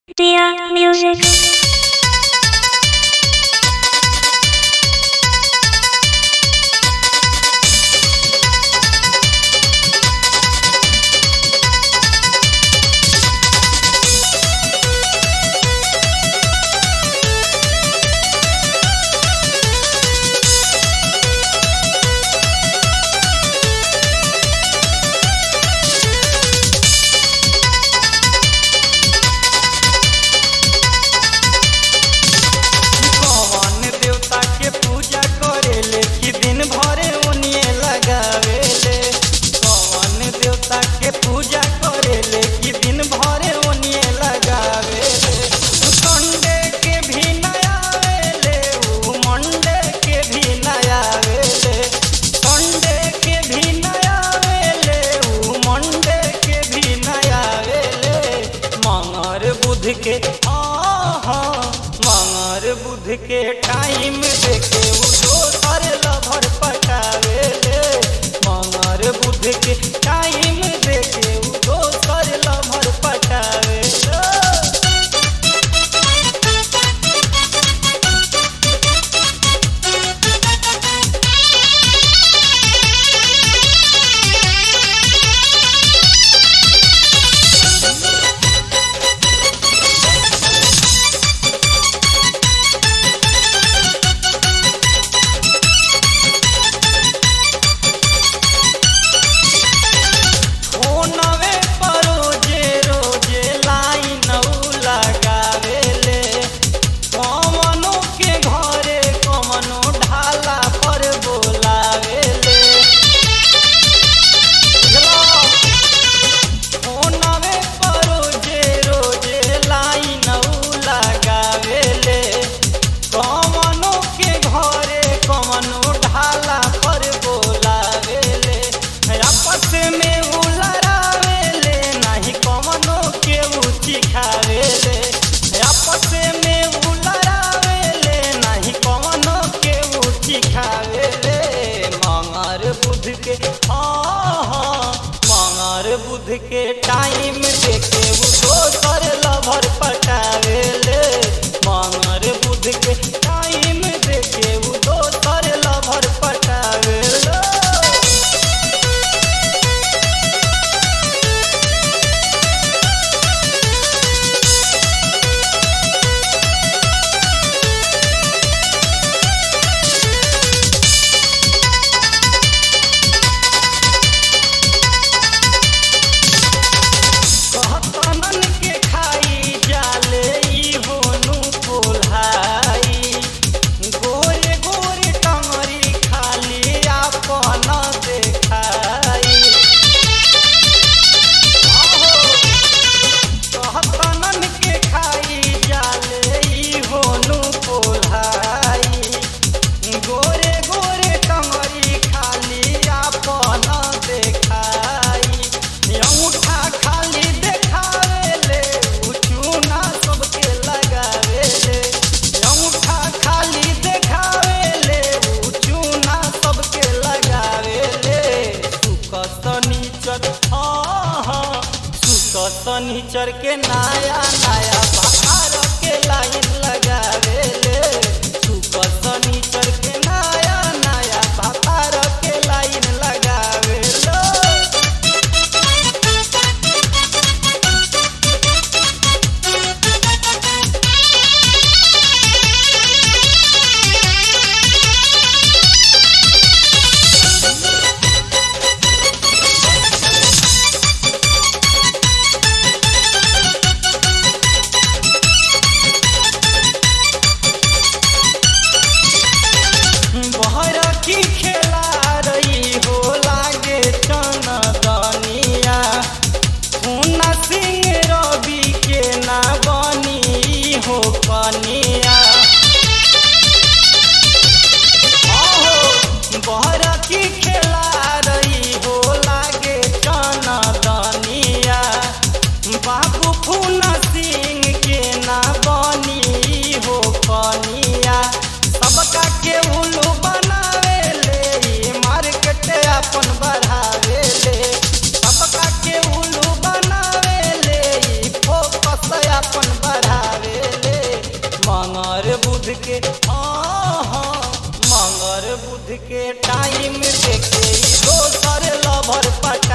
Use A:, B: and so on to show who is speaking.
A: Dear music.
B: कौन देवता के पूजा करेले कि दिन भरे ओनिए लगावेले कौन देवता के पूजा करेले कि दिन भरे ओनिए लगावेले संडे के भी नया आवेले ऊ मंडे के भी नया आवेले संडे के भी नया आवेले ऊ मंडे के भी नया आवेले मंगर बुध के आहा मंगर बुध के टाइम देखे उ दोसर लभर पटावेले मंगर बुध के टाइम देखे उ दोसर लभर पटावेले फोनवे पर रोजे रोजे लाइन उ लगावेले कमनो के घरे कमनो ढाला पर बोलावेले बुझलो? फोनवे पर रोजे रोजे लाइन उ लगावेले कमनो के घरे कमनो ढाला पर बोलावेले आपस में उ लड़ावेले नाही कमनो के ऊँची खावेले आपस में उ लड़ावेले नाही कमनो के ऊँची खावेले मंगर बुध के हाँ हाँ मंगर बुध के टाइम देखे उ दोसर लभर पटावेले मंगर बुध के टाइम देखे उ दोसर लभर पटावेले कहतनन के खाई जाले ई होनु कोल्हाई गोरे गोरे टंगरी खाली आपन देखाई आहो कहतनन के खाई जाले ई होनु कोल्हाई गोरे गोरे टंगरी खाली आपन देखाई अंगूठा खाली देखावेले उ चूना सबके लगावेले अंगूठा खाली देखावेले उ चूना सबके लगावेले सुख शनिचर हाँ हाँ सुख शनिचर के नया नया बाहर के लाइन लगावेले सुख शनिचर के नया नया बाहर के लाइन लगावेले बहर की खेला रही हो लागे चनदनिया हुना सिंह रवि के ना बनी हो कनिया आहो बहर की खेला रही हो लागे चनदनिया बाबू फूना सिंह के ना बनी हो कनिया सबका के उल्लू बनावेले ई मार्केट अपन बढ़ावेले सबका के उल्लू बनावेले ई फोकस अपन बढ़ावेले के हाँ हाँ मंगर बुध के टाइम देखे ई दोसर लभर पटा